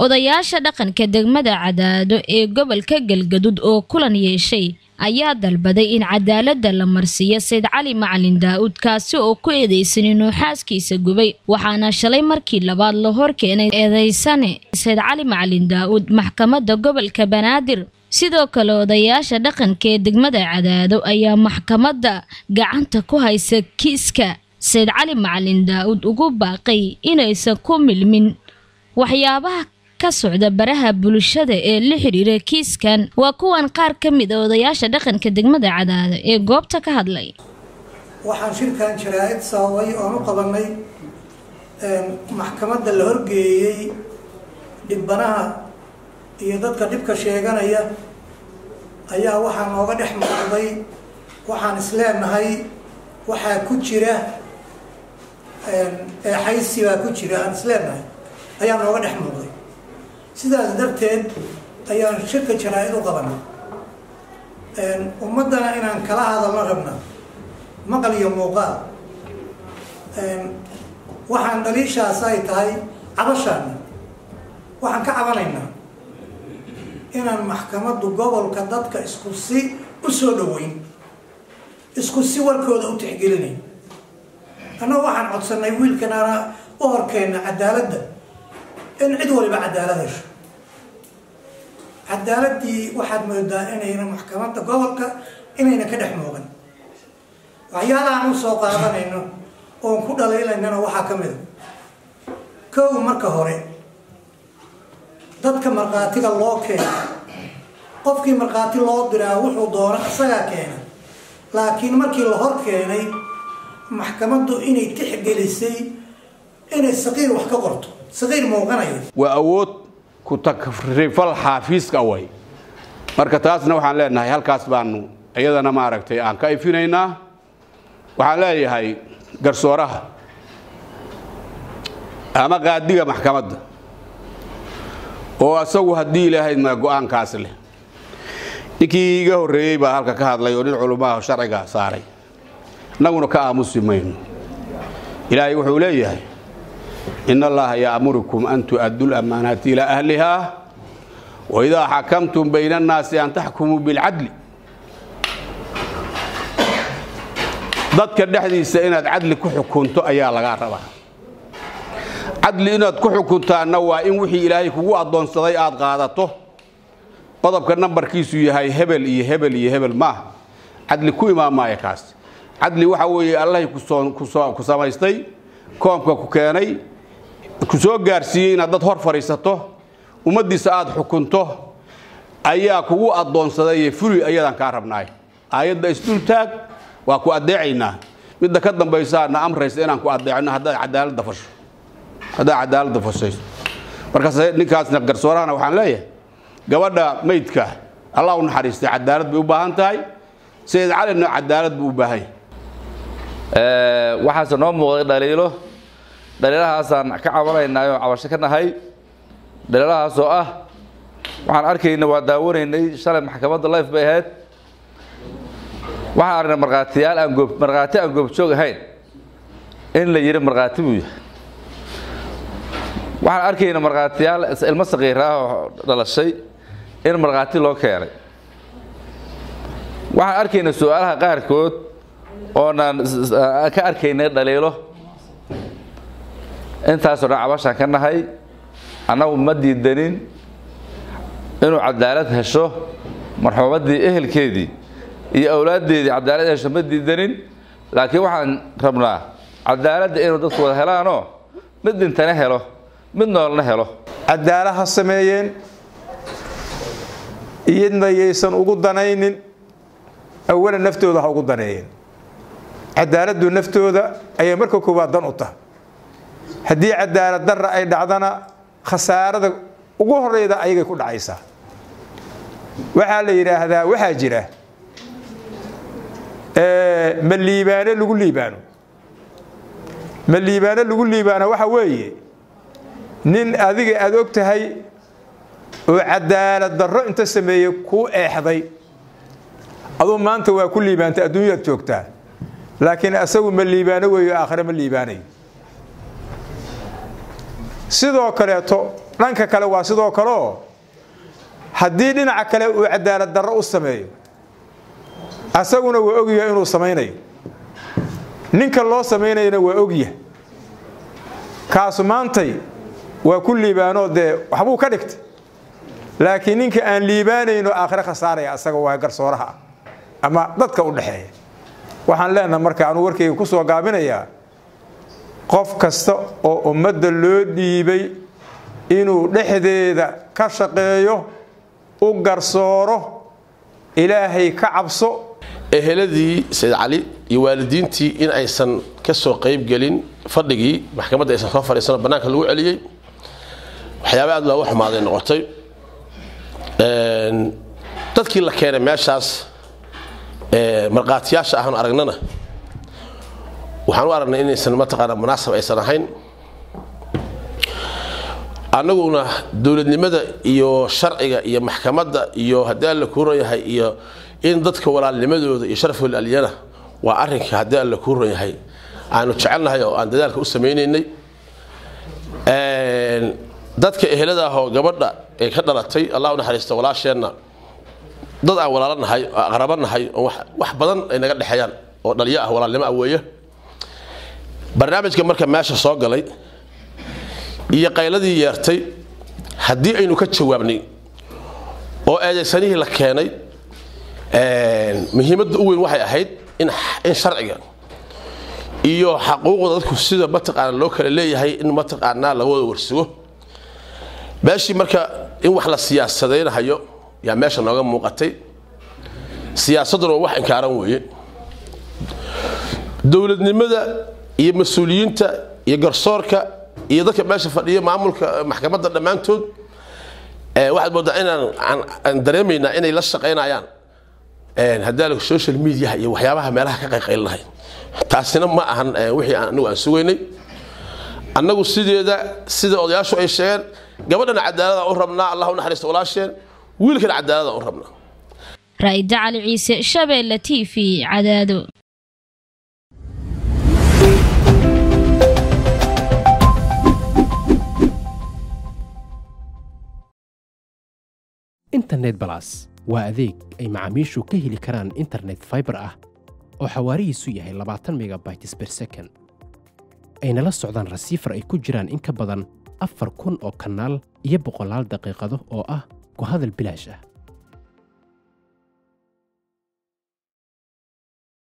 odayaasha dhaqanka degmada cadaado ee gobolka galgadud oo kulan yeeshay ayaa dalbaday in cadaaladda la marsiiyo sayd cali macalin daa'uud kaasi oo ku eedeysan inuu xaaskiisa gubay waxaana shalay markii labaad la hor keenay eedeysane sayd cali macalin daa'uud maxkamadda gobolka banaadir sidoo kale odayaasha dhaqanka ee degmada cadaado ayaa maxkamadda gacanta ku haysa kiiska sayd cali macalin daa'uud ugu baaqay inaysan ku milmin waxyaabaha ka socda baraha bulshada ee la xiriira kiiskan waa kuwan qaar ka mid a odayaasha dhaqanka degmada cadaado ee goobta ka hadlay waxaan shirkan jaraa'id sababay oon u qabanay maxkamadda la horgeeyey dhibbanaha iyo dadka dhibka sheeganaya ayaa waxaa nooga dhex muuqday waxaan isleenahay waxaa ku jira eexaysi baa ku jira aan isleenahay ayaa nooga dhex muuqday sidaas darteed ayaan shirka jaraa-id u qabanay ummaddana inaan kala hadalno rabna maqal iyo muuqaal waxaan dhaliishaas ay tahay cabashaana waxaan ka cabanaynaa inaan maxkamaddu gobolka dadka isku si u soo dhaweyn isku si warkooda u tixgelinayn annagu waxaan codsanay wiilkanaana u horkeenna cadaaladda in cid waliba cadaalad hesho cadaaladdii waxaad moodaa inayna maxkamadda gobolka inayna ka dhex muuqan waxyaalahaan u soo qaadanayno oon ku dhaliilaynana waxaa ka mid a kow marka hore dadka markhaatiga loo keena qofkii markhaati loo diraa wuxuu doona isagaa keena laakiin markii la hor keenay maxkamaddu inay tixgelisay inay saqiir wax ka qorto saqiir muuqanaya waa awood ku takrifal xaafiiska way marka taasna waxaan leenahay halkaas baanu iyadana maaragtay aan ka ifinaynaa waxaan leeyahay garsooraha ama qaadiga maxkamadda oo asagu haddii ilaahayd ma go-aankaas leh ninkii iga horreeyey baa halka ka hadlay oo nin culummaha sharciga saaray innaguna ka aamusi mayno ilaahay wuxuu leeyahay in allaha ya'murukum an tu'addu lamaanaati ilaa ahliha waidaa xakamtum bayna annaasi an taxkumuu bilcadli dadka dhexdiisa inaad cadli ku xukunto ayaa lagaa rabaa cadli inaad ku xukuntaanna waa in wixii ilaahay kugu addoonsaday aad qaadato qodobka nambarkiisu yahay hebel iyo hebel iyo hebel maaha cadli ku imaamaya kaas cadli waxa weeye allahay ku samaystay koomka ku keenay ku soo gaarsiiyey inaad dad hor fadhiisato ummaddiisa aad xukunto ayaa kugu addoonsaday fuli ayadaan kaa rabnaay aayadda isdultaag waa ku addeecaynaa midda ka dambaysaana amraysa inaan ku addeecno haddaad cadaaladda fasho haddaad cadaaladda fashayso markaas ninkaasna garsoorahana waxaan leeyahay gabadha maydka allah u naxariistay cadaalad bay u baahan tahay sayid calina cadaalad buu u baahan yahay waxaase noo muuqday dhaliilo dhaliilahaasaan ka cabanaynay oo cabasho ka nahay dhaliilahaas oo ah waxaan arkayna waa daawanaynay shalay maxkamadda life bay ahayd waxaan aragnay markhaatiyaal aan goob markhaati aan goobjoog ahayn in la yidhi markhaati buu yahay waxaan arkayna markhaatiyaal ilmo saqiira ah oo dhalashay in markhaati loo keenay waxaan arkayna su-aalaha qaarkood oonaan ka arkaynay dhaliilo intaasoo dhan cabashaan ka nahay annagu ma diidanin inuu cadaalad hesho marxuumaddii ehelkeedii iyo awlaaddeedii cadaalad hesho ma diidanin laakiin waxaan rabnaa cadaaladda inuu dadku wada helaanoo mid dhintana helo mid noolna helo cadaala ha sameeyeen iyadna yaysan ugu danaynin awalan naftooda ha ugu daneeyeen cadaaladdu naftooda ayay marka koowaad dan u tahay haddii cadaalad darra ay dhacdana khasaarada ugu horeyda ayagay ku dhacaysaa waxaa la yidhaahdaa waxaa jira ma liibaano lagu liibaano ma liibaano lagu liibaano waxa weeye nin adiga aada og tahay oo cadaalad darro inta sameeyey kuu eexday aduu maanta waa ku liibaantay adduunyaad joogtaa laakiin asagu ma liibaano weeyo aakhire ma liibaanayo sidoo kaleeto dhanka kale waa sidoo kaleoo haddii dhinaca kale uu cadaalad darro u sameeyo asaguna waa ogyaha inuu samaynayo ninka loo samaynayana waa ogya kaasu maantay waa ku liibaanoo dee waxbuu ka dhigtay laakiin ninka aan liibaanayno aakhire khasaaraya asaga waa garsooraha ah ama dadka u dhexeeya waxaan leenaha marka anuu warkayga ku soo gaabinayaa qof kasta oo ummadda loo dhiibay inuu dhexdeeda ka shaqeeyo u garsooro ilaahay ka cabso eheladii sayid cali iyo waalidiintii in aysan ka soo qayb gelin fadhigii maxkamadda aysan soo fadhiisano bannaanka lagu celiyey waxyaaba aad looga xumaaday noqotay dadkii la keenay meeshaas markhaatiyaasha ahaan aragnana waxaan u aragnay inaysan mataqaana munaasab aysan ahayn annaguna dowladnimada iyo sharciga iyo maxkamadda iyo haddii alla kuu ron yahay iyo in dadka walaalnimadooda iyo sharafooda aliyana waa arrinka haddii alla kuu ron yahay aanu jecelnahay oo aan dadaalka u samaynaynay dadka ehelada ahoo gabadha ee ka dhalatay allah u naxariista walaasheenna dad aan walaalo nahay oo aqrabo nahay oo wax badan ay naga dhexeeyaan oo dhaliyo ah walaalnimo ah weeye barnaamijka marka meesha soo galay iyo qayladii yeertay haddii aynu ka jawaabnay oo eedaysanihii la keenay muhiimadda u weyn waxay ahayd in sharciga iyo xaquuqda dadku sida mataqaana loo kala leeyahay in mataqaanaa laga wada warsugo meeshii marka in wax la siyaasadaynahayo yaa meesha nooga muuqatay siyaasadduna waa wax inkaaran weeye dowladnimada iyo mas-uuliyiinta iyo garsoorka iyo dadka meesha fadhiya maamulka maxkamadda dhammaantood waxaad moodaa inaan dareemaynaa inay la shaqaynayaan haddii social media iyo waxyaabaha meelaha ka qayqaylinahay taasina ma ahan wixii anigu aan sugaynay annagu sideeda sida odayaashu ay sheegeen gabadhana cadaalada u rabnaa allah u naxariista walaasheen wiilkana cadaalada u rabnaa raa'ida cali ciise shabeelle t v cadaado internet balas waa adeeg ay macaamiishu ka heli karaan internet faibar ah oo xawaarihiisu yahay labaatan megabytes ber second ayna la socdaan rasiifar ay ku jiraan in ka badan afar kun oo kanaal iyo boqolaal daqiiqado oo ah ku hadal bilaash ah